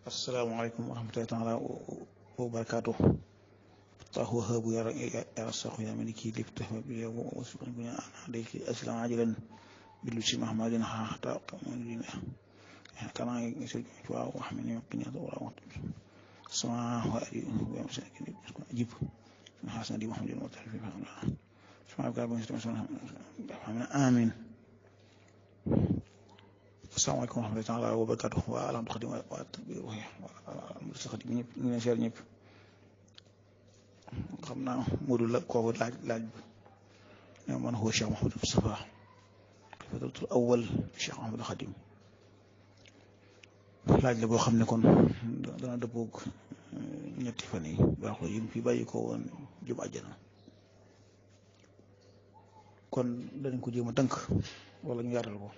asalaamaaleykum wa rahmatullahi taala wa barakaatu tahu habu ya ya rasahu ya maliki liftahu bi ya wa subhanahu bi ana alayki aslam ajilan bil si mahmadin ha ta qamun kana yasul wa wa hamini qini wa wa sama wa ali wa masakin ajib hasan di muhammadin wa ta'ala fi fa'ala sama ka bin sama amin asalaamaaleykum wa rahmatullahi taala wa barakaatu waa alam xadim waa tabir sa xadim ñëpp ñu ngi seer ñëpp xam naa Modou la kooku laaj laaj bi ne man huwa Cheikh Mouhamadou Moustapha xalifatul awwal Cheikh Mouhamadou Xadim laaj la boo xam ne kon dana dëppoog ñetti fan yi baaxul yi fi bàyyi ko woon jëm àjjana kon dañ ko jéem a tënk wala ñu yaatal ko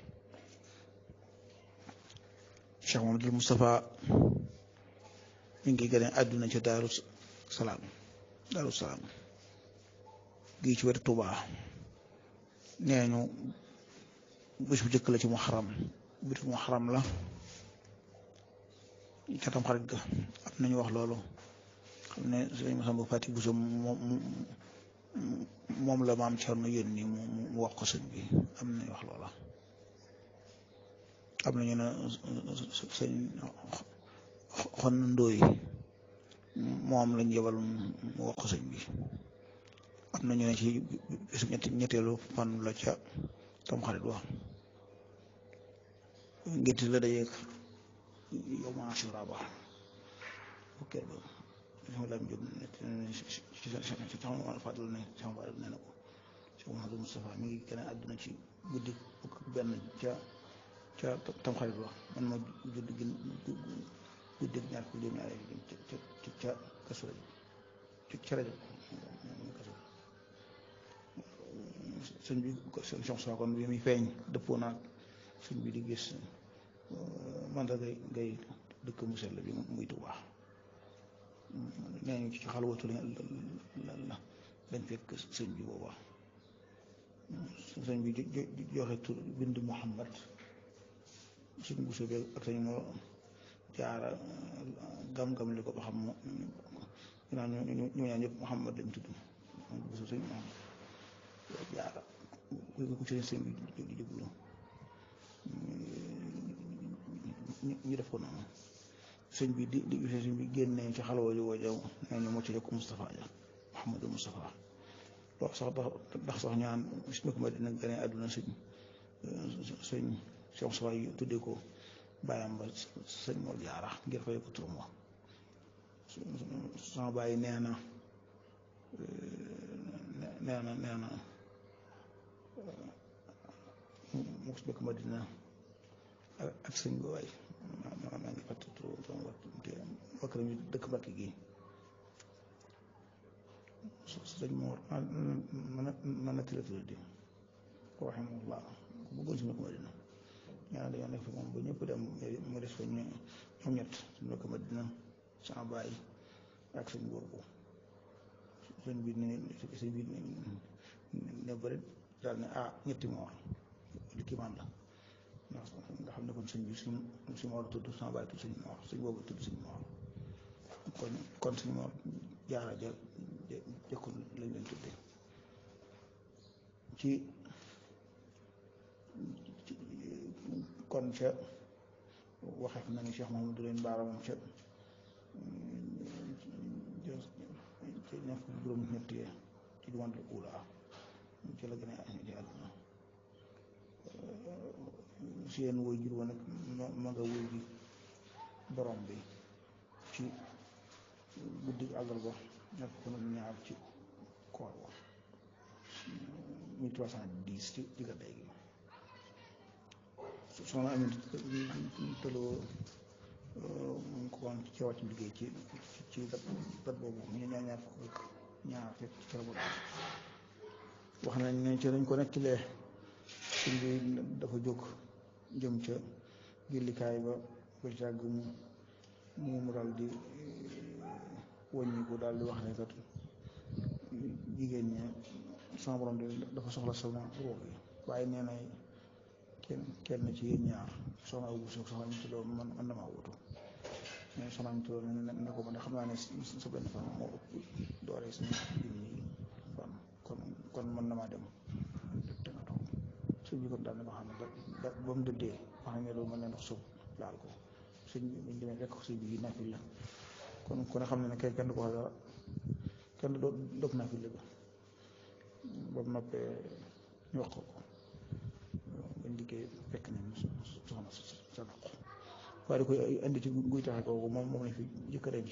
Cheikh Mouhamadou Moustapha mi ngi gane àdduna ca Daaru Salaam Daaru Salaam gii ci wetu Tuubaa nee ñu bés bu jëkk la ci Muharram bés bu Muharram la ca Tamxarit ga am nañu wax loolu xam ne sëñ Masamba Fati Buso moom moom la maam Cerno yónni mu wax ko sëñ bi am nañu wax loola am nañu ne sëñ xon ndóoy moom lañ yebal mu wax ko sëñ bi am nañu ne ci bisu ñetti ñetteelu fan la ca Tamxarit wax ngénti la dajeeg yow ma Ashura ba fukkeel ba sama lam jóg ci sama fàttali ne sama baay nee na ko Cheikh Mouhamadou Moustapha mi ngi gën a àdduna ci guddi fukk benn ca ca Tamxarit wax man ma judd gën guddi ñaar ko juróom ñaar ca ca ca kasu rajo ca rajo kasu sëñ bi sëñ Soxna kon bi muy feeñ dëppoo naag sëñ bi di gis man da ngay ngay dëkk mu sell bi muy Tuubaa nee ñu ci xalwatu la la dañ fekk sëñ bi booba sëñ bi joxe tur bind Muhammad suñ bu soobee ak sañ moo jaara gam-gam li ko ba xam naan ñu ñaan ñëpp Muhammad lañ tudd bu so sëñ Muhammad jaara ko sëñ sëñ bi di jublu ñu def ko noonu sëñ bi di di sëñ bi génnee ci xalwa ji woojaw nee ñu mocc ko Moustapha ja Mouhamadou Moustapha loolu sax ndax sax ñaan bismi ko ma dina gane àdduna sëñ sëñ Cheikh Moustapha yi tuddee ko bàyyam ba sëñ Mor Jaara ngir fay ko turam wa sama bàyyi nee na nee na nee na mu ko ma dina ak sëñ bi waay maa maa ngi fàtte trop trop wakk nañu dëkk Mbàkke gi sëñ Mor man na tila tila di rahimahullah ku bëggoon suñu ko Madina ñaar dañoo nekk fi moom ba ñëpp dem mu des fa ñu ñoom ñett suñu ko Madina sama baay ak sëñ boobu sëñ bi ne sëñ bi ne bëri daal ne ah ñetti moor li kiimaan la ndax nga xam ne kon sëñ bi suñ suñ moor tudd sama baay tudd sëñ moor sëñ boobu tudd sëñ moor kon kon sëñ moor jaara ja jëkkul lañ leen tudde ci kon ca waxee na ni Cheikh Mahamadou leen baara moom ca ca ñaar fukki juróom ñett ci jumantul ula ci la gën a ci àdduna seen woy jur wa nag ma nga woy ji borom bi ci guddi àggal ba nekk ko nag ñaar ci koor wa mille trois cent dix ci diggante gi soxna amit tëloo mu ko woon ci wàcc liggéey ci ci dat dat boobu ñu ñaar ñaar fukk ñaar fekk ci kër boobu wax nañ ne ci dañ ko nekkilee suñ bi dafa jóg jëm ca jullikaay ba ba jàgg mu mu mu daal di wàññi ko daal di wax ne kat jigéen ñi sama borom dafa soxla sama ruux yi waaye nee na kenn kenn ci yéen ñaar soxna Abu Bousso soxna ñu tuddoo man man damaa wutu mais soxna am tuloon ne ko ma ne xam naa ne sa benn fan moo ëpp doole suñu junni fan kon kon mën na maa dem te nga toog sëñ bi kon daal ne ma xam ne da ba mu dëddee wax nañ ne loolu mën na ndox suuf laal ko sëñ bi buñ demee fekk ko sëñ bi nafil la kon ku ne xam ne ne kenn kenn du ko wax dara kenn du dog nafil la ba mu noppee ñu wax ko ko bañ liggéey fekk nañ soxna sa naq waaye da koy indi ci guy taxe kooku moom moom lañ fi jëkk a denc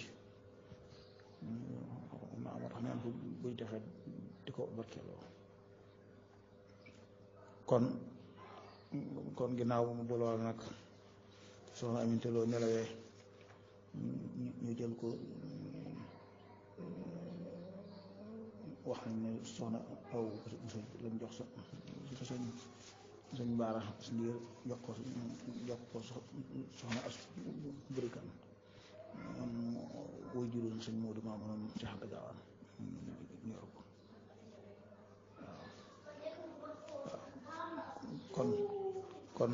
naa moo tax neen ko guy taxe di ko barkeeloo kon kon ginnaaw mu bu lool nag soxna aminte loo nelawee ñu jël ko wax nañ ne soxna aw lañ jox sa sëñ sëñ baara ndiir jox ko jox ko soxna as burikan woy juróom sëñ Moodu Maamoon ci xanta gaawaan ñor ko waaw kon kon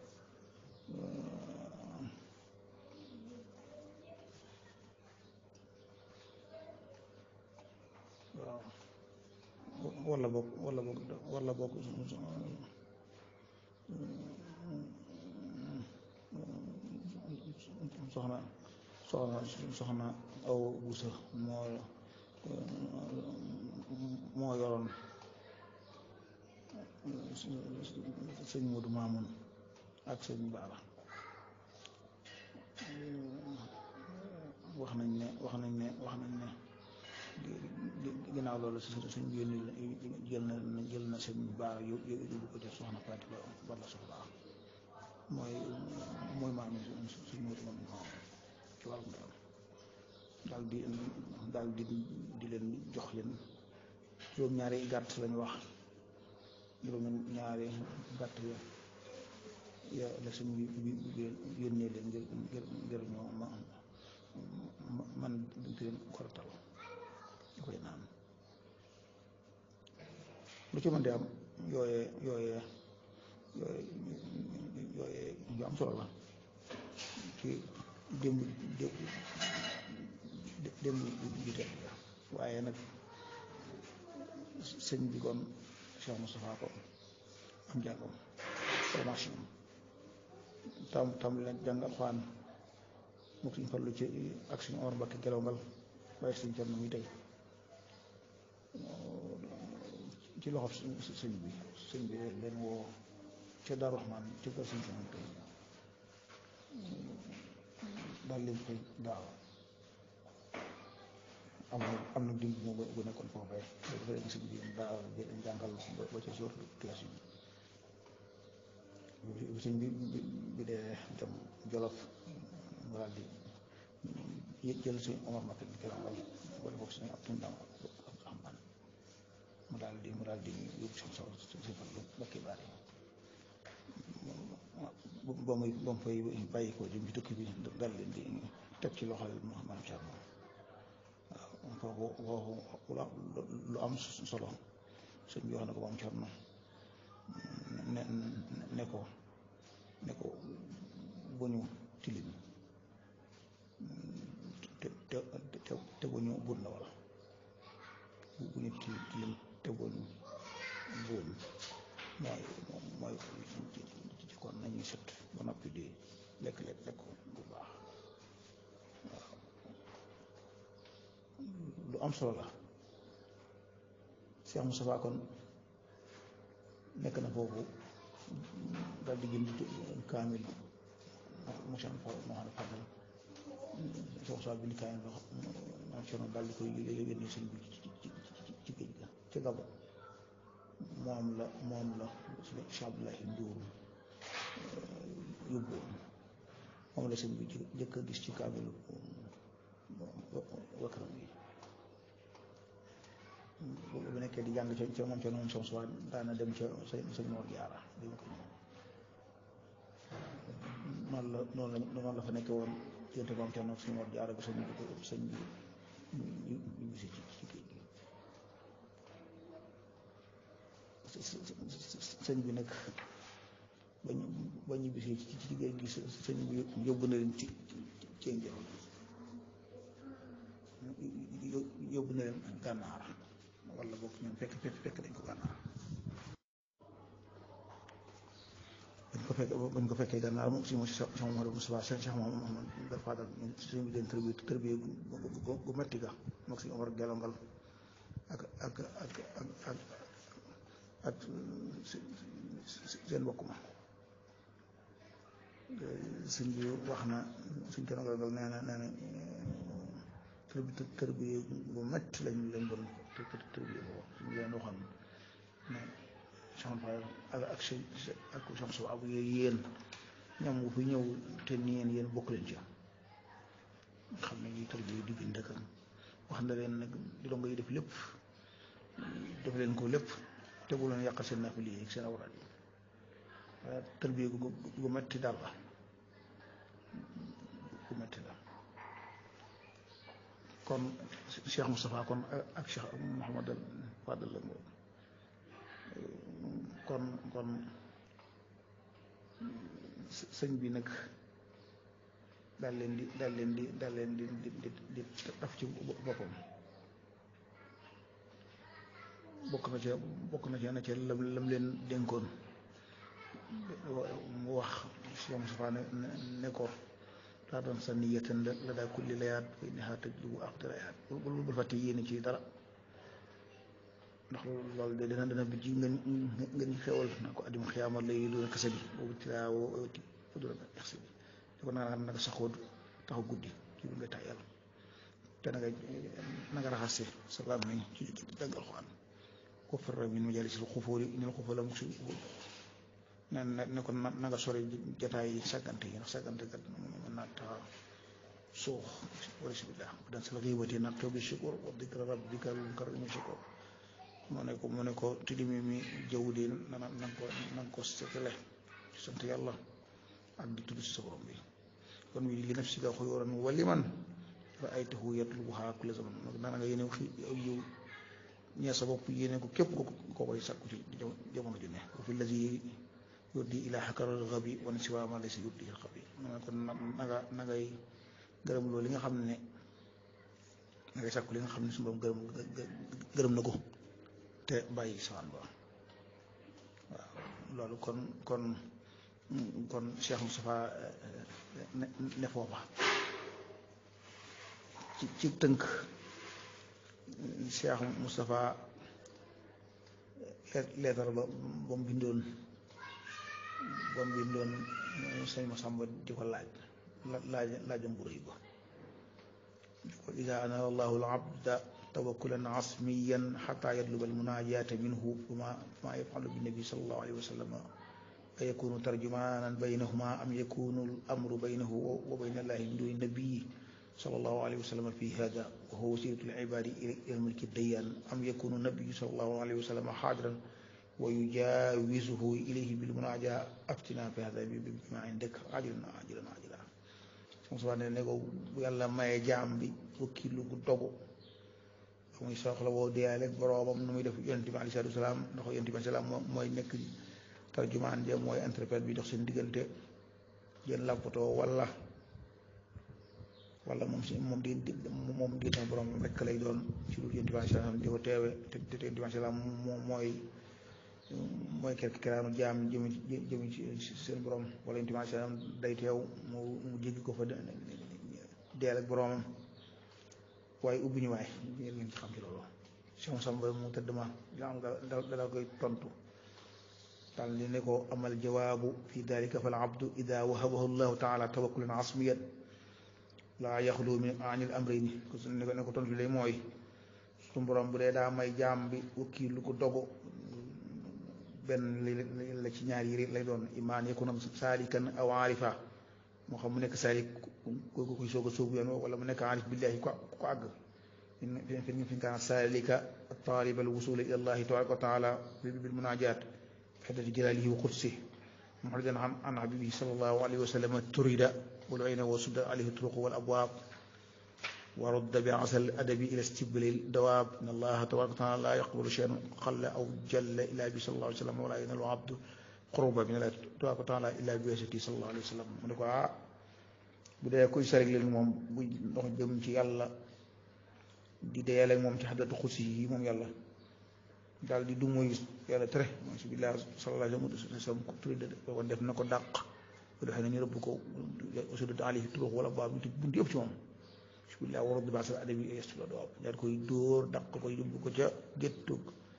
waaw wala boog wala boog wala boog soxna soxna soxna aw busa moo moo yoroon sëñ Moodu Maamun ak sëñ Baara wax nañ ne wax nañ ne wax nañ ne ginnaaw loolu suñ yónni jël na jël na sëñ Baara yóbbu ko def soxna Faati ba bala soxla mooy mooy maam suñ Moodu Maamun ci wàllum daal daal di daal di di leen jox leen juróom-ñaari gàtt lañu wax juróom-ñaari gàtt ya ya la sëñ bi bi yónnee leen ngir ngir ngir ñoo ma man di leen koratal ñu koy naan lu ci mën di am yooyee yooyee yooyee yooyee yu am solo la ci démb démb bi tey waaye nag sëñ bi kon Cheikh Moustapha ko am jàngam formation tam tam leen jàng alxuraan mu suñ farlu ci ak suñu or mbakki gelongal waaye suñ cor na muy tey ci loxo sëñ bi sëñ bi leen woo ca Daaru Rahmaan ci kër suñ cor tey daal leen koy daaw am na am na dimb mu bu nekkoon foofee dafa leen sëñ bi daaw jàngal ba ca jour classe yi sëñ bi bi dee dem Jolof mu daal di jël suñ Omar Mbakke di keroog wala boog suñu ab tundam Abdourahman mu daal di mu daal di yóbbu seen saw si farlu bakki baari ba muy ba mu fay bàyyi ko jëm ci tukki bi daal leen di teg ci loxol maam Thierno waaw foofu foofu lu am solo sëñ bi wax na ko maam Thierno ne ne ko ne ko bu ñu tilim te te te te bu ñu buur na wala bu ñu tilim te bu ñu buur mooy mooy ci kon nañuy set ba noppi di lekk lekk lekk bu baax waaw lu am solo la Cheikh Moustapha kon nekk na foofu daal di jënd kaamil mochan fa moo xam ne fadal Cheikh Moustapha bind kaamil loo xam Cerno daal di koy yónnee sëñ bi ci géej ga ci Gabon moom la moom la Cheikh Abdoulahi Ndour yóbbu moom la sëñ bi jëkk a gis ci kaamilu wakaram yi bu nekkee di jàng ca ca moom ca noonu som suwa daana dem ca sëñ Mor Jaara di ma ko ñëw noonu la noonu la noonu la fa nekkee woon diggante moom ca noonu sëñ Mor Jaara ba sëñ bi sëñ bi ñu ñu gisi ci ci géej gi sëñ bi nag ba ñu ba ñu bisee ci ci géej gi sëñ bi yóbbu na leen ci ci njëriñ yóbbu na leen gànnaar wala boog ñoom fekk fekk fekk dañ ko gànnaar bañ ko fekk bañ ko fekkee gànnaar moom si moom si Cheikh Mouhamadou Moustapha Cheikh Cheikh Mouhamadou Fadal suñu bi leen tërbi tërbi gu metti ga moog si Omar gelongal ak ak ak ak ak ak seen bokk ma sëñ bi wax na suñ ko gelongal nee na nee na tërbi tërbi bu metti lañ lañ doon tërbi boobu suñu leen waxoon ne Cheikh Fall ak ak sëñ ak Cheikh Sow abu yéen ñam bu fi ñëw te ni yéen yéen bokk leen ci xam ne ñuy tërbi yu digg ndëkkam wax na leen nag di dongo yi def lépp def leen ko lépp te bu leen yàqal seen naafila yi ak seen awraat yi waaye tërbi gu gu metti daal la gu metti la kon Cheikh Moustapha kon ak Cheikh Mouhamadou Fadal la kon kon sëñ bi nag daal leen di daal leen di daal leen di di di di taf ci boppam bokk na ca bokk na ca na ca lam lam leen dénkoon mu wax Cheikh Moustapha ne ne ko daa doon sa niyatan la daa kulli layaat fa innahaa tajlubu aqdarayaat bul bul fàtte yéene ci dara ndax loolu de dina dina bi ji nga nga ñu xewal na ko adim xiyaama lay doon kase bi boobu tilaawoo ti doon exsi bi di ko naa nanga saxoo taxaw guddi ci bi nga tàyyal te na nga na nga raxase sa làmmiñ ci jàng alxuraan ko farra min majaalisil xufóori inal xufóor la mukk si ne ne ko na nga sori jataay yi sàggante yi ndax sàggante kat mën naa tax suux wala sibillah bu daan sal xiibati nag toobi shukur wa dikra rabbika karimi shukur mu ne ko mu ne ko tilimi mi jaww di na na nga ko na nga ko setale ci sant yàlla ak di tudd si sa borom bi kon wi li nafsika xuyuran wa liman raaytahu yatlubuha kulla zaman nana nga yéene fi yow ñee sa bopp yéene ko képp ko koo koy sàkku ci jamono ju ne wa fi lazi yuddi ilaa xakaral xabi wan siwa ma laysa yuddi xabi mu ne kon na nga na ngay gërëm loolu li nga xam ne na ngay sàkku li nga xam ne su borom gërëm gërëm na ko te bàyyi sawaan ba waaw loolu kon kon kon Cheikh Moustapha ne ne foofa ci ci tënk Cheikh Moustapha leetar ba ba mu bindoon ba mu bindoon sëñ Masamba di ko laaj laaj laajam bu rëy ba ko ida anara allahu al abda tawakkulan asmiyan xata yatluba almunajata minhu fama fama yafalu binnabi sallallahu alayhi wa sallam a yakunu tarjumanan baynahuma am yakunu al amru baynahu wa bayna allahi min duni nabii sallallahu alayhi wa sallam fi hada wa huwa wasilatu alibadi ila almulki dayan am yakunu nabiyu sallallahu alayhi wa sallam xaadiran wa yujawizuhu ilayhi bilmunaja aftina fi hada bima indak ajilan ajilan ajilan sama ne ne ko bu yàlla maye jaam bi wakkilu gu dogu muy soxla boo deyaaleeg boroomam nu muy def yonent bi aleyhi salaatu wa salaam ndax yonent bi aleyhi salaam mooy nekk tarjumaan ja mooy interprète bi dox seen diggante jën làppatoo wala wala moom si moom di moom di sama borom rekk lay doon ci lu yonent bi aleyhi salaam di ko teewe te te yonent bi aleyhi salaam moom mooy mooy kerk keraanu jaam jëmi jëmi ci seen borom wala yonent bi aleyhi salaam day teew mu mu jéggi ko fa deel ak boromam waaye ubbi ñu waay yéen ngeen ci xam ci loolu Cheikh Samba mu tëdd ma am nga dala koy tontu daal di ne ko amal jawaabu fi dalika fal abdu ida wahabahu llahu taala tawakkulan asmiyan laa yaxlu min anil amrayni ne ko ne ko tontu bi lay mooy suñu borom bu dee daa may jaam bi wakki lu ko dogu benn la ci ñaar yi lay doon imaan yakuna saalikan aw aarifa moo xam mu nekk saalik ku kuy soog a sóobu yoon wala mu nekk aarif billahi ko ko àgg fi fi kaana saalika taaliba alwusula ila allahi tabaraka wa taala bil munajat xeddati jalaalihi wa qudsi muxridan an an habibihi sallallahu alayhi wa sallam turida wal ayna wa sudda alayhi turuq wal abwaab wa rudda bi asal adabi ila stibli dawaab in allaha tabaraka wa taala la yaqbalu shay'an qalla aw jalla illa bi sallallahu alayhi wa sallam wala yanalu abdu qurba min allahi tabaraka wa taala illa bi wasati sallallahu alayhi wa sallam mu ne ko ah bu dee kuy sarik leen moom bu ndox jëm ci yàlla di deyale moom ci xaddatu xusi yi moom yàlla daal di du muy yàlla tere mooy si billaah sallallahu alayhi wa sallam ko tudde kon def na ko dàq bu defee nañu rëbb ko ausudut ali turuux wala baab ñu tëj buntu yëpp ci moom si billaah warad bi basal adabi yestula doab daal koy dóor dàq ko yóbbu ko ca géttu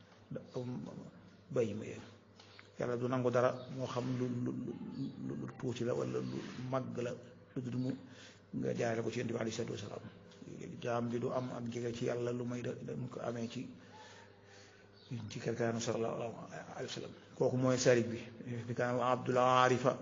bàyyi ma yee yàlla du nangu dara moo xam lu lu lu tuuti la wala lu màgg la lu dul mu nga jaarale ko ci yonent bi alayhi salaatu wasalaam jaam bi du am ak jege ci yàlla lu may da mu ko amee ci ci kelkaanu sallallahu alayhi wa sallam kooku mooy sarik bi bi kaan abdul aarifa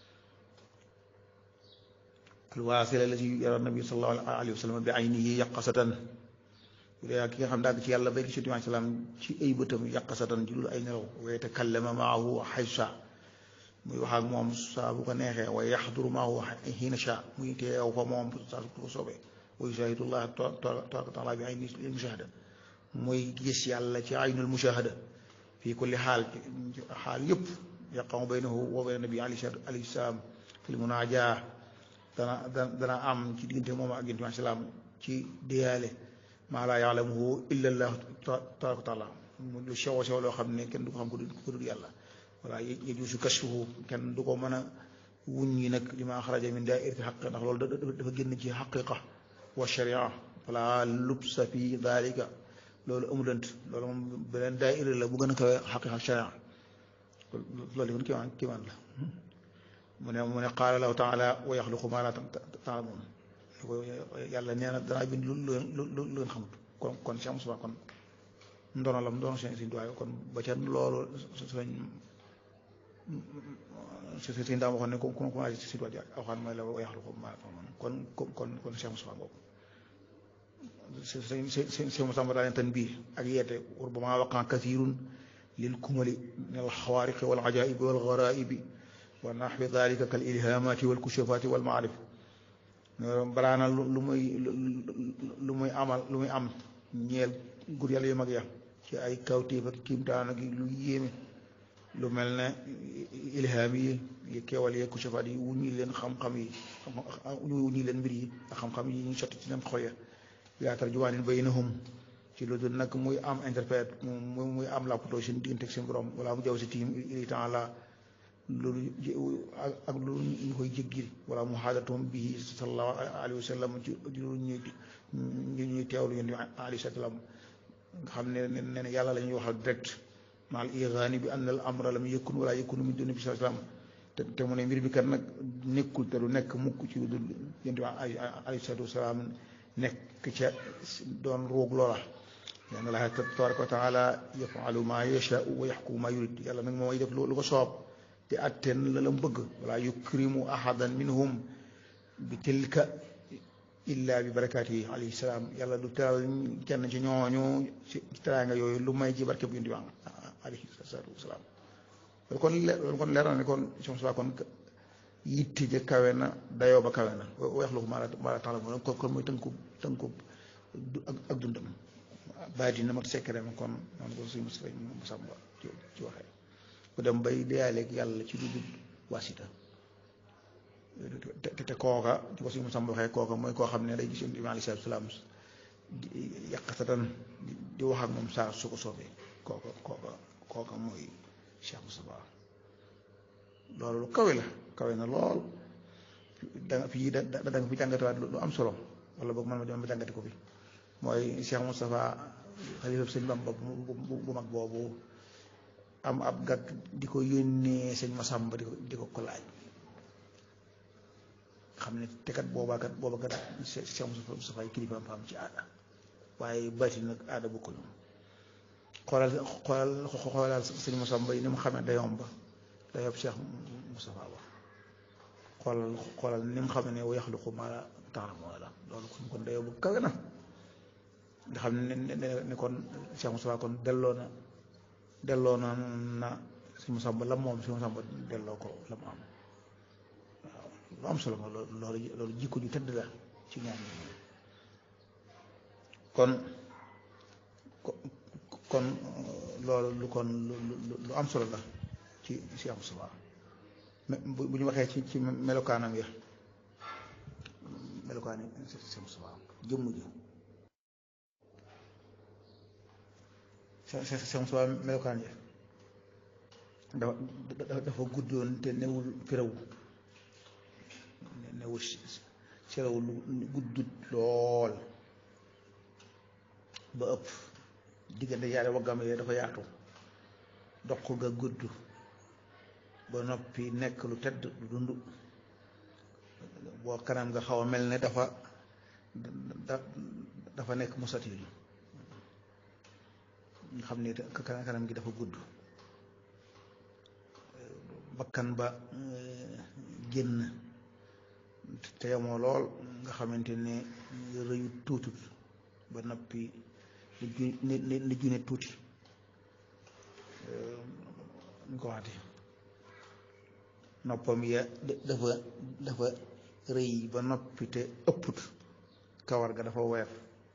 alwaasila la ci yara nabi sallallahu alayhi wa sallam bi aynihi yaqasatan bu dee ki nga xam daag ci yàlla bay gi ci yonent bi salaam ci ay bëtam yaqasatan ci lu ay nelaw wa yatakallama maahu xaysa muy wax ak moom saa bu ko neexee wa yaxduru maahu xiina sha muy teew fa moom saa su ko soobee wa yushahidullah tabaraka taala bi ayni mushahada muy gis yàlla ci aynul mushahada fii kulli xaal xaal yëpp yaqamu baynahu wa bayna nabi alayhi salaam fil munaaja dana dana am ci diggante moom ak yonent bi salaam ci diyaale maa laa yaalamuhu illa allah tabaraka taala lu sew sew loo xam ne kenn du ko xam ko dul yàlla voilà yajuusu kashfuhu kenn du ko mën a wuññi nag li ma xaraja min daairati xaq ndax loolu dafa génn ci xaqiqa wa sharia fala lubsa fi dalika loolu amulant loolu moom beneen daaira la bu gën a kawe xaqiqa sharia loolu kon kiimaan kiimaan la mu ne mu ne qaala lahu taala wa yaxluqu ma la taalamuun yàlla nee na danaa bind lu lu lu leen xamut kon kon Cheikh Moussa kon ndono la mu doon seen si duwaay kon ba ca loolu sañ si si daam waxoon ne ku ku commencé si duwaay waxaan mooy la wa yaxluqu ma la taalamuun kon kon kon Cheikh Moussa boobu si si si si Moussa daa leen tan bii ak yeete rubbama waqaa kathirun lil kumali min al xawaariqi wal ajaa'ibi wal garaa'ibi wa naxwi dalika kal ilhamaati wal kushafaati wal maarif baraana lu muy lu muy amal lu muy am ñeel gur yàlla yu mag ya ci ay kawtéef ak kiimtaan ak lu yéeme lu mel ne ilham yi keewal yi kushafaat yi wuññi leen xam-xam yi wuññi leen mbir yi ak xam-xam yi ñu sotti ci leen xol ya yaa tarjumaanin baynahum ci lu dul nag muy am interprète mu muy am lappatoo seen diggante ak seen borom wala mu jaw si tiim il temps la loolu ak lu ñu koy jéggil wala mu xaadatum bii sallallahu alayhi wa sallam ci ñu ñu ñuy teewlu yéen alayhi salaam nga xam ne nee na yàlla la ñuy waxal direct maal igaani bi anna al amra lam yakun wala yakunu min duni bi salaam te te mu ne mbir bi kat nag nekkul te du nekk mukk ci lu dul yéen alayhi salaatu wasalaam nekk ca doon roog loola yàlla la tabaraka wa taala yafalu ma yashaa wa yaxkumu ma yurid yàlla nag mooy def lu ko soob te atten la la mu bëgg wala yukrimu ahadan minhum bi tilka illa bi barakaati yi alayhi salaam yàlla du teral kenn ci ñooñu ci teraanga yooyu lu may ci barke bu yonent bi alayhi salaatu wasalaam loolu kon loolu kon leer na ne kon som sa kon yitte ja kawe na dayoo ba kawe na weex lu ko maa la tax la kon kon mooy tënku tënku ak dundam baati na mag secret ma kon noonu ko suñu Mustafa mu sàmba ci waxee ku dem bay deyaaleeg yàlla ci lu dul wasita te te kooka ci ko suñu Mustafa waxee kooka mooy koo xam ne day gis yonent bi alayhi salaatu salaam yàqatatan di wax ak moom saa su ko soobee kooka kooka kooka mooy Cheikh Moustapha loolu lu kawe la kawe na lool da nga fii da da nga fi jàngatiwaat lu am solo wala boog man ma dem ba jàngati ko fi mooy Cheikh Moustapha xalifa sëñ Bamba bu mag boobu am ab gàtt di ko yónnee sëñ Masamba di ko di ko ko laaj xam ne te kat boobaa kat booba kat Cheikh Moustapha kilifa am ci aada waaye bati nag aada bokkul xoolal xoolal xoolal sëñ Masamba yi ni mu xamee dayoom ba dayoom Cheikh Moustapha ba xoolal xoolal ni mu xamee ne wa yaxluqu maa laa ta'lamuun la loolu kon kon dayoo bu kawe na nga xam ne ne ne kon Cheikh Moustapha kon delloo na delloo na na sëñ Masamba la moom sëñ Masamba delloo ko la mu am waaw lu am solo nga loolu loolu jikko ju tëdd la ci ñaar ñi kon kon loolu lu kon lu am solo la ci Cheikh Moustapha bu ñu waxee ci ci melokaanam ya melokaani Cheikh Moustapha jëmm ji Cheikh Moustapha melokaan ji dafa dafa guddoon te newul firaw newul serawul guddut lool ba ëpp diggante yaari waggam yee dafa yaatu dox ga gudd ba noppi nekk lu tedd lu dund boo kanam nga xaw a mel ne dafa dafa nekk musatil nga xam ne kanam gi dafa gudd bakkan ba génn te yamoo lool nga xamante ne rëyu tuutut ba noppi ni ni ni june tuuti ñu ko waxati noppam ya dafa dafa rëy ba noppi te ëpput kawar ga dafa weer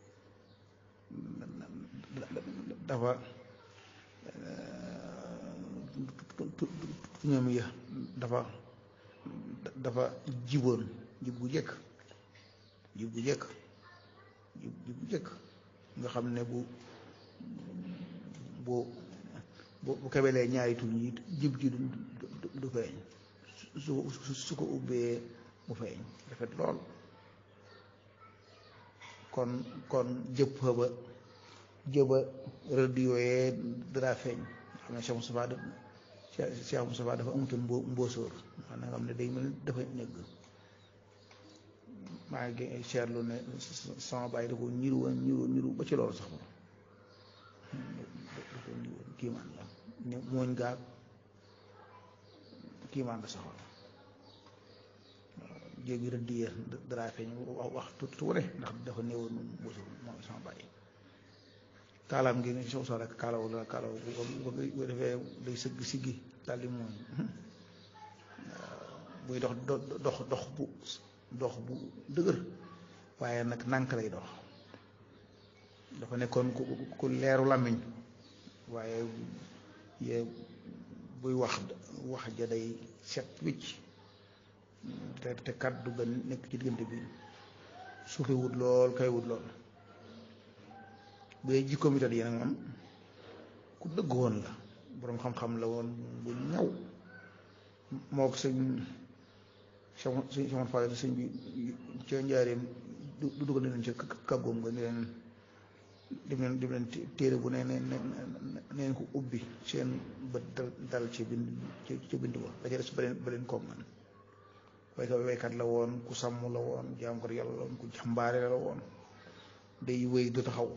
dafa tuñam ya dafa dafa jiboon jib gu jëkk jib gu jëkk jib jib gu jëkk nga xam ne bu bu bu kebelee ñaari tuñ yi jib ji du feeñ su su ko ubbee mu feeñ rafet lool kon kon jëpp ba jëba rëdd yooyee dara feeñ xam ne Cheikh Moustapha Cheikh Moustapha dafa amutoon mbo mbóosóor maanaam nga xam ne day mel dafa ñëgg maa ngi seetlu ne sama bàyyi da ko ñiru woon ñiru ñiru ba ci loolu sax moom da ko ñiru woon kiimaan la ne mooñ gaag kiimaan la saxoon jéegi rëdd ya dara feeñ wax wax tuuti wane ndax dafa néewoon mbóosóor moom sama bàyyi kaalaam gi soo soo rek kaalaw la kaalaw bu defee day sëgg siggi daal di mooñ buy dox dox dox bu dox bu dëgër waaye nag nànk lay dox dafa nekkoon ku ku leeru làmmiñ waaye ye buy wax wax ja day set wicc te te kàddu ga nekk ci diggante bi suufe wut lool kay wut lool bu dee jikkoom yi yi nag moom ku dëgg woon la boroom xam-xam la woon bu ñaw moo ko sëñ sëñ Samad Fall sëñ bi ca njaareem du dugal leen ca kàggoom nga ni leen dem leen dem leen téere bu ne ne neen ko ubbi seen bët dal dal ci bind ci bind ba da ca des ba leen ba leen koom man waykat waykat la woon ku sàmm la woon jaam ko yàlla la woon ku jàmbaare la woon day wéy du taxaw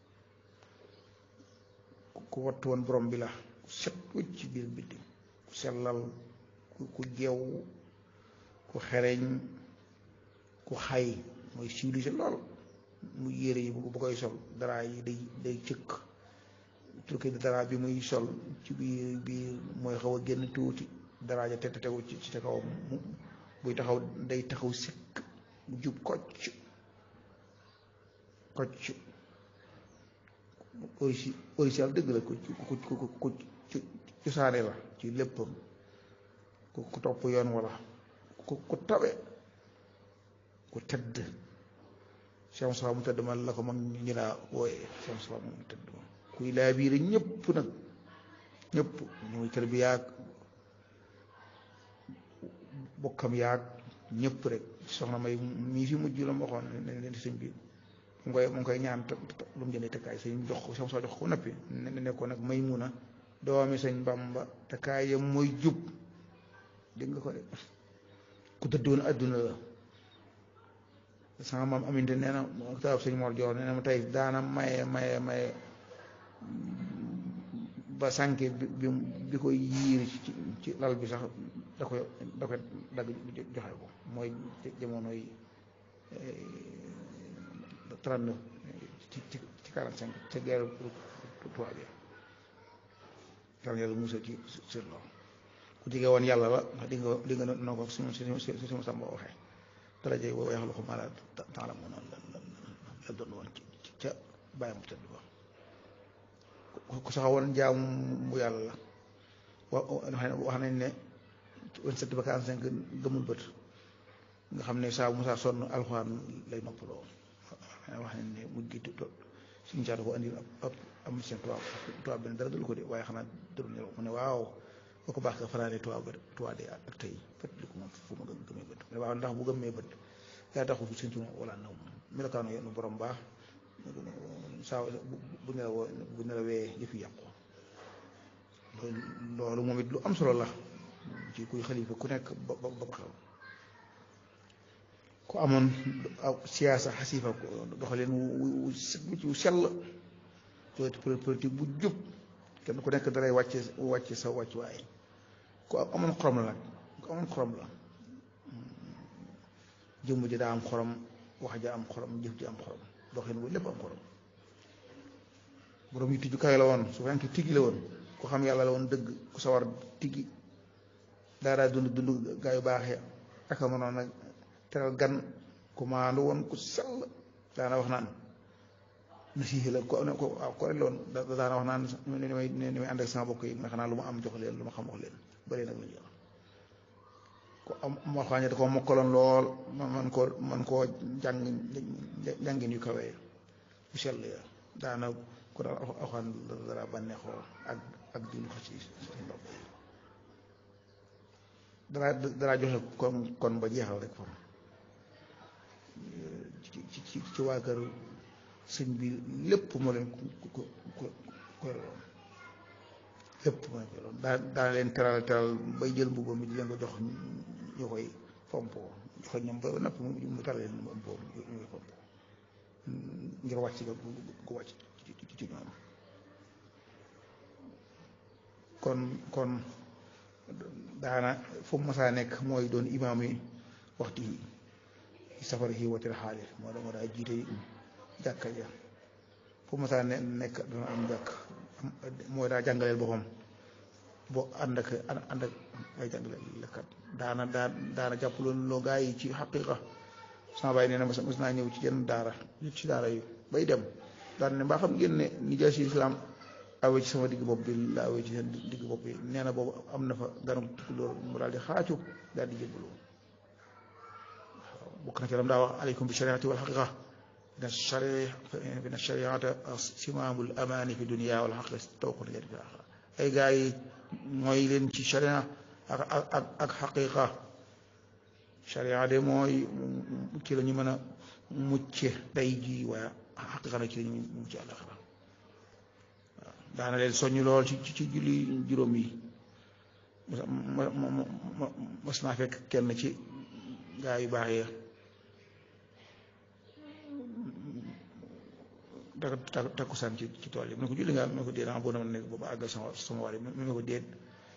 ku wattu woon borom bi la ku set wëcc ci biir bitti ku sellal ku ku jeew ku xereñ ku xay mooy civilisé lool mu yére yi bu koy sol dara yi day day cëkk turki dara bi muy sol ci biir biir mooy xaw a génn tuuti dara ja te tegu ci ci kawam mu buy taxaw day taxaw sikk mu jub kocc kocc orisi orisial dëgg la ku ku ku ku cosaane la ci léppam ku ku topp yoon wala ku ku tawe ku tedd Cheikh Moustapha mu tedd ma la ko mag ñu laa wooyee Cheikh Moustapha mu tedd ma kuy laa biir ñëpp nag ñëpp ñu muy kër bi yaag bokkam yaag ñëpp rek soxna may mii fi mujj la ma waxoon ne leen sëñ bi mu ngi koy mu ngi koy ñaan lu mu jëndee tëkkaay sëñ jox ko sama jox ko nappi ne ne ko nag may mun a doomi sëñ Bamba tëkkaay yam mooy jub dégg nga ko de ku dëddoon adduna la sama maam aminte nee na taab sëñ Mor Joor nee na ma tey daana maye maye maye ba sànke bi bi koy yiir ci ci lal bi sax da koy da koy dagg joxe ko mooy jamono yi trente-neuf ci ci ci quarante-cinq ca guerre tubaab bi yàlla yàlla musal ci sur loolu ku jege woon yàlla la ndax di nga di nga noo ko suñu suñu suñu sàmba waxee daraje boobu yaxlu ko mala taala moo noonu la la doon woon ci ca bàyyi mu tëdd ba ku saxawoon jaamu bu yàlla la wa wax nañ ne vingt-sept ba quarante-cinq gëmul bët nga xam ne saa bu saa sonn alxuraan lay noppaloo wax nañ ne mujj gi suñu saa ko andi ab am seen tubaab tubaab benn dara dul ko de waaye xanaa dëru nelaw mu ne waaw boo ko baax ka fanaane tubaab ba tubaab de ak tey fët li ko moom fu ma gëmee bët mu ne waaw ndax bu gëmee bët yaa taxul fi seen wala naw melokaanu yenn borom baax saa bu nelawoo bu nelawee yëf yi yàqu loolu moom it lu am solo la ci kuy xalifa ku nekk ba ba ba xew ku amoon siyaasa xasifa doxaleen wu wu sell politique bu jub kenn ku nekk daray wàcce wàcce sa wàccuwaay ku amoon xorom la nag ku amoon xorom la jëmm ji daa am xorom wax ja am xorom jëf ji am xorom doxin wu lépp am xorom borom yi tijju kaay la woon su fekkee tigi la woon ku xam yàlla la woon dëgg ku sawar tigi daaraa dund dund gaa yu baaxee ak a mënoon nag teral gan ku maandu woon ku sell daana wax naan na sii la ko ko waaw ko loon daana wax naan ni may ni may ànd ak sama bokk yi nga xanaa lu ma am jox leen lu ma xam wax leen bëri nag la ñu ko am waxaañe da ko mokkaloon lool man koo man koo jàng jàngin yu kawee bu sell ya daana ko daal axaan dara bànneexoo ak ak di ko ci seen bopp yi dara dara joxe kon kon ba jeexal rek fam ci ci ci waa kër sëñ bi lépp moo leen ku ku ku koyloon lépp moo leen koyloon daa daa leen teral teral bay jël mbubbam mi di leen ko jox ñu koy fompoo joxe ñoom ba napp mu tal leen mbubbam ñu koy fompoo ngir wàcc ga gu wàcc ci ñoom kon kon daana fu mu masaa nekk mooy doon imaam yi waxtu yi safara yi watil xaalis moo moo daa jiite jàkka ja fu mu masaa nekk dana am jàkk mooy daa jàngaleel boppam boo ànd ak ànd ak ay jàngalekat daana daa daana jàpp loolu loo gaa yi ci xaqiqa sama baay nee na mas naa ñëw ci yenn daara ci daara yu bay dem daan ne mbaa xam ngeen ne ni jaay si islam awee ci sama digg bopp bi la awee ci seen digg bopp bi nee na boobu am na fa ganam tukulóor mu daal di xaacu daal di jébbalu waaw bokk na ci lam daa wax aleykum bi shariati wal xaqiqa na shari na shariata simaamul amaani fi dunia wal xaqiqa tawqut leen fi axira ay gars yi mooy leen ci sharia ak ak ak xaqiqa sharia de mooy ci la ñu mën a mucce tey jii waaye xaqiqa na ci la ñu mucce àllaxira waaw daana leen soññ lool ci ci julli juróom yi ma ma ma mas naa fekk kenn ci gaa yu baax yi takk takkusaan ci ci tool yi mu ne ko julli nga mu ne ko déet boo na nekk booba àggal sama sama war yi mu ne ko déet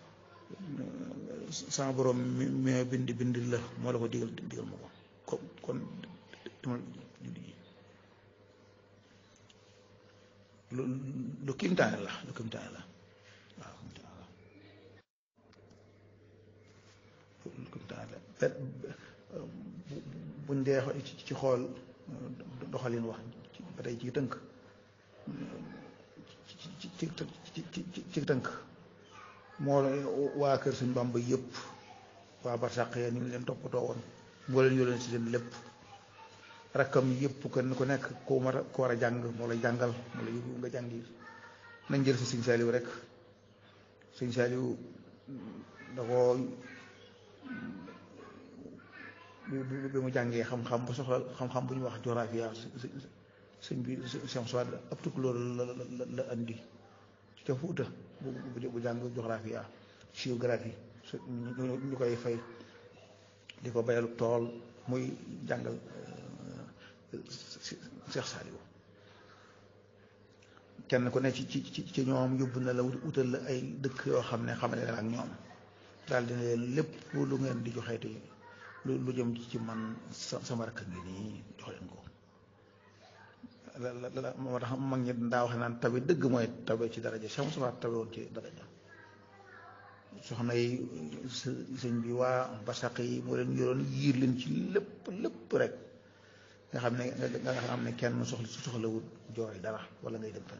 sama borom mi mi bind bind la moo la ko digal digal ma ko kon demal julli ji lu lu kimtaane la lu kimtaane la waaw kimtaane la lu kimtaane la buñ dee ci xool doxalin wax ba tey ci tënk ci ci ci ci tënk moo waa kër suñ Bàmba yëpp waa barsàq ya ni leen toppatoo woon moo leen yoo leen si seen lépp rakkam yëpp kenn ku nekk ku war a ku war a jàng moo lay jàngal moo lay yóbbu nga jàngi nañ jël si sëñ Saaliw rek sëñ Saaliw da ko bi mu jàngee xam-xam ba soxla xam-xam bu ñu wax géographie sëñ bi sëñ soit ab tukulóor la la la andi ca Fuuta bu bu jàng géographie géographie ñu koy fay di ko bayal tool muy jàngal Cheikh Saliou kenn ku ne ci ci ci ñoom yóbbu na la wutal la ay dëkk yoo xam ne xamale la ak ñoom daal dina leen lépp lu ngeen di joxeeti lu lu jëm ci man sama rakk ngi nii jox leen ko la la moo tax mag ñi daa wax naan tabe dëgg mooy tabe ci daraja Cheikh Moussa tabe woon ci daraja soxna yi sëñ bi waa basaq yi moo leen yoroon yiir leen ci lépp lépp rek nga xam ne nga xam ne kenn soxla su soxlawut jooy dara wala ngay dem fenn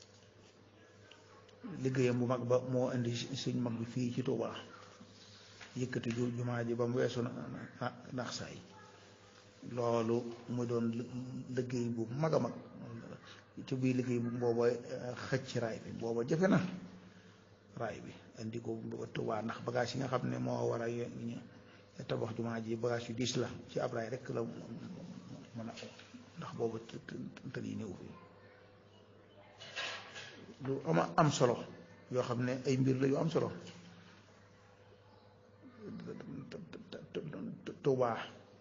liggéeyam bu mag ba moo indi sëñ mag bi fii ci Touba yëkkati ju jumaa ji ba mu weesu na naax saay loolu mu doon liggéey bu mag a mag ci biir liggéey bu booba xëcc raay bi booba jafe na raay bi indi ko ba Tuubaa ndax bagage yi nga xam ne moo war a tabax jumaa ji bagage yu diis la ci ab raay rek la mën a ndax booba tël yi néew fi lu ama am solo yoo xam ne ay mbir la yu am solo Tuubaa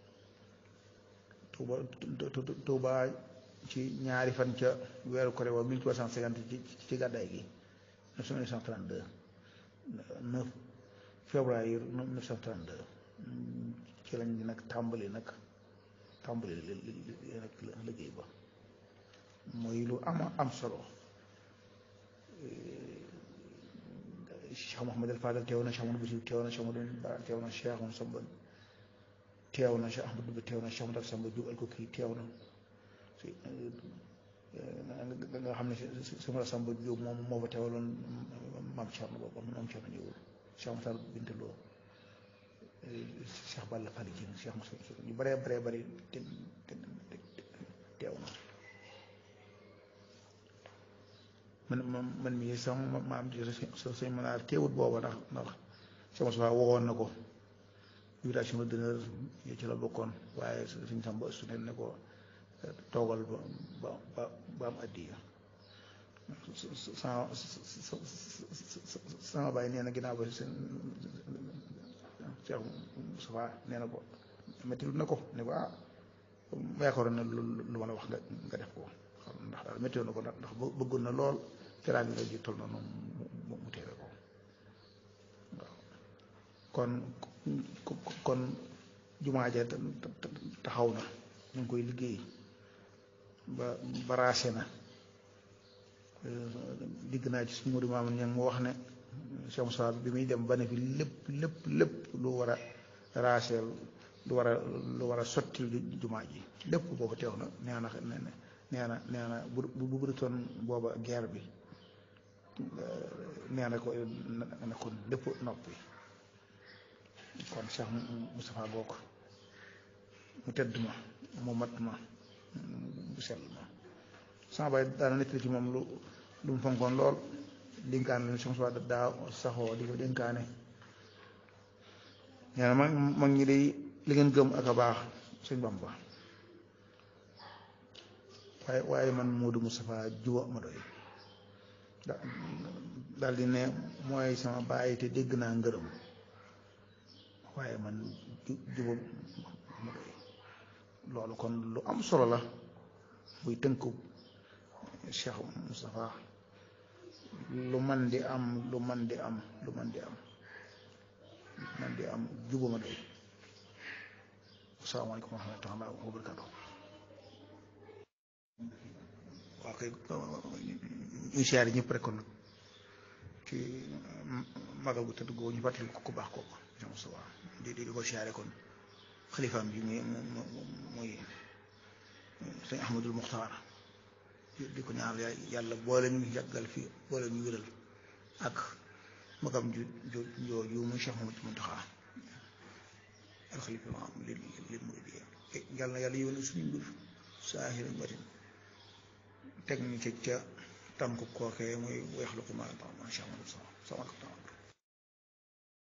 Tuubaa Tuubaa ci ñaari fan ca weeru kore wa 1350 ci ci gàddaay gi 1932 9 février 1932 ci lañ nag tàmbali nag tàmbali nag liggéey ba mooy lu ama am solo Cheikh Mouhamed El Fadel teew na Cheikh Amadou Bachir teew na Cheikh Amadou Bara teew na Cheikh Amadou Samba teew na Cheikh Ahmadou Bamba teew na Cheikh Amadou Samba Diop Alkoki teew na si nga xam ne sama Samba Diop moom moo fa teewaloon maam Thierno boobu maam Thierno ñëwul Cheikh Matar Binta Lo Cheikh Balla Fally Dieng Cheikh Moussa ñu bëree bëree bëri te teew na man man mii sama maam di sa sëñ mënaar teewut booba ndax ndax sama soxla waxoon na ko invitation d'honneur yi ci la bokkoon waaye suñ samba su ne ne ko toogal ba ba ba am addiya sama sama bàyyi nee na ginnaaw ba seen Cheikh Moustapha nee na ko métti na ko ne ko ah yaakaaroon na lu lu ma la wax nga nga def ko xam ndax daal métti na ko ndax bëggoon na lool teraanga nga ji toll na noonu mu mu teewe ko waaw kon kon jumaa ja taxaw na ñu ngi koy liggéey ba baraase na digg naa ci suñu Modou Mamoun ñang mu wax ne Cheikh Moussa bi muy dem ba ne fi lépp lépp lépp lu war a raaseel lu war a lu war a sotti jumaa ji lépp boobu teew na nee na nee na nee na bu bu bërutoon booba guerre bi nee na ko ne kon lépp noppi kon Cheikh Moustapha Bokk mu tedd ma mu mat ma bu sell ma sama baay daana nettali ci moom lu lu mu fonkoon lool dénkaane la Cheikh Moustapha daa saxoo di ko dénkaane nee na mag mag ñi day li ngeen gëm ak a baax sëñ Bamba waaye waaye man Modou Moustapha juba ma doy daal di ne mooy sama baay te dégg naa ngërëm waaye man juba ma doy loolu kon lu am solo la buy tënku Cheikh Moustapha lu man di am lu man di am lu man di am man di am juba ma doy asalaamaaleykum wa rahmatulah wa barakatuh waaw kay ñu siyaare ñëpp rek kon nag ci magal gu tëdd goo ñu fàttali ko ku baax kooku Cheikh Moustapha di di ko siyaare kon xalifaam bi muy muy sëñ Ahmadul Muxtaar di ko ñaanal yàlla boole ñu yàggal fi boole ñu wéral ak magam ju ju jooju muy Cheikh Mamadou Muntaxa al xalifa am li li muridiyya yàlla na yàlla yónni suñu mbir saahiran batin teg ñu ca ca tànk kookee muy weexlu ko ma ma Cheikh Mamadou sama sama